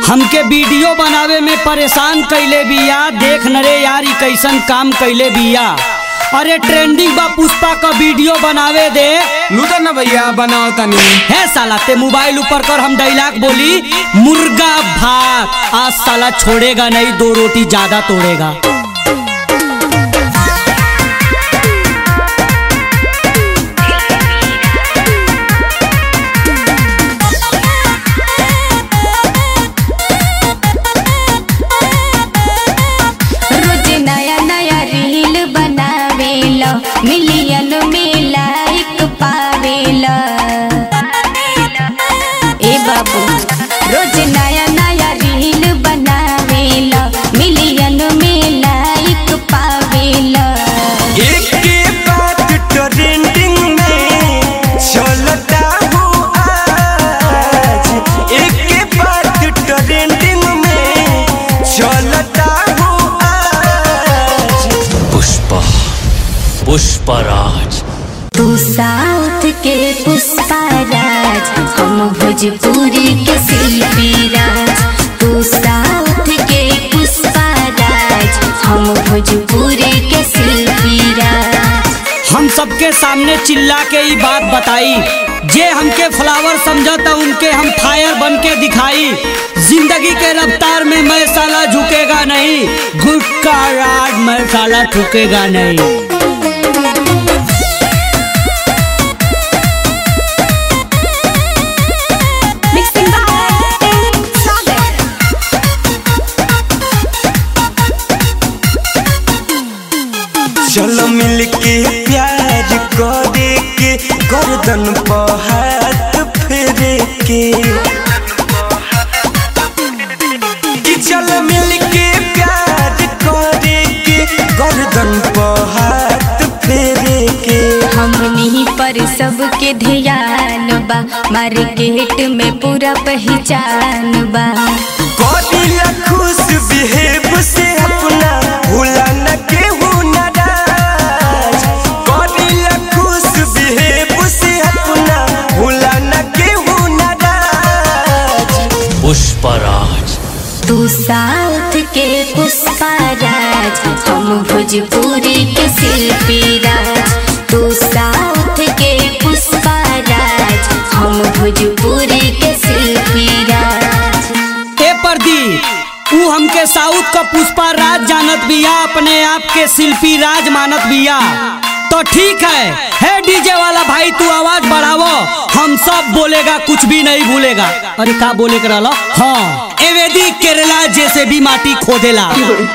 हमके वीडियो बनावे में परेशान कैले बिया देख न रे यार ई कैसन काम कैले बिया अरे ट्रेंडिंग बा पुष्पा का वीडियो बनावे दे लूटा ना भैया बनाओ तनी है साला ते मोबाइल ऊपर कर हम डायलॉग बोली मुर्गा भात आज साला छोड़ेगा नहीं दो रोटी ज्यादा तोड़ेगा रोज नया नया रील बनावेला मिलियन में लाइक पावेला ए बाबू रोज नया नया रील बनावेला मिलियन में लाइक पावेला एक के बात ट्रेंडिंग में चलता हो आज एक के बात ट्रेंडिंग में चलता हो आज पुष्पा पुष्पराज तू साउथ के पुष्पा राज हम भोजपुरी के शिल्पी राज तू साउथ के पुष्पा राज हम भोजपुरी के शिल्पी राज हम सबके सामने चिल्ला के ही बात बताई जे हमके फ्लावर समझता उनके हम फायर बन के दिखाई जिंदगी के रफ्तार में मैं साला झुकेगा नहीं गुटका राज मैं साला ठुकेगा नहीं Mixing by Sagar. चलो मिल के प्यार करे के गर्दन पर हाथ फेरे के कि चलो मिल के प्यार करे के गर्दन पर हाथ फेरे के हमनी पर सबके ध्यान बा मार्केट में पूरा पहचान बा करिला खुश बिहेव से अपना भूला न केहू नाराज करिला खुश बिहेव से अपना भूला न केहू नाराज पुष्पराज तू साउथ के पुष्पा राज हम भोजपुरी के शिल्पी राज तू साउथ के पुष्पा राज हम भोजपुरी के शिल्पी राज ए प्रदीप ऊ हमके साउथ का पुष्पा राज जानत बिया अपने आप के शिल्पी राज मानत बिया तो ठीक है है डीजे वाला भाई तू आवाज बढ़ावो हम सब बोलेगा कुछ भी नहीं भूलेगा अरे का बोले के रहलो हाँ एवेदी केरला जैसे भी माटी खोदेला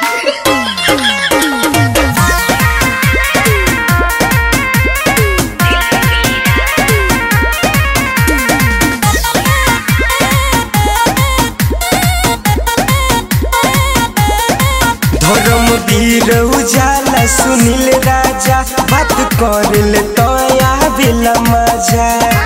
धर्म वीर उजाला सुनील राजा बात कर ले तो आवेला मजा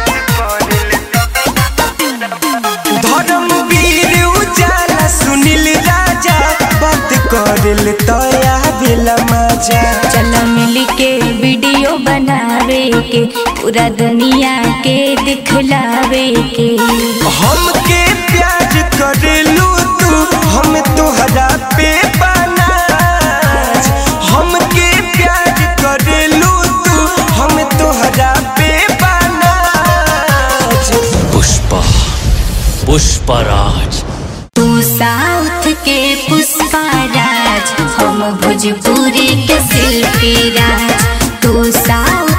धर्म वीर उजाला सुनील राजा बात कर ले तो आवेला मजा चल मिल के वीडियो बनावे के पूरा दुनिया के दिखलावे के हमके प्यार करेलू तू हम तोहरा पे बनाज हमके प्यार करेलू तू हम तोहरा पे बनाज पुष्पा पुष्पराज तू साउथ के पुष्पा राज हम भोजपुरी के शिल्पी राज तू साउथ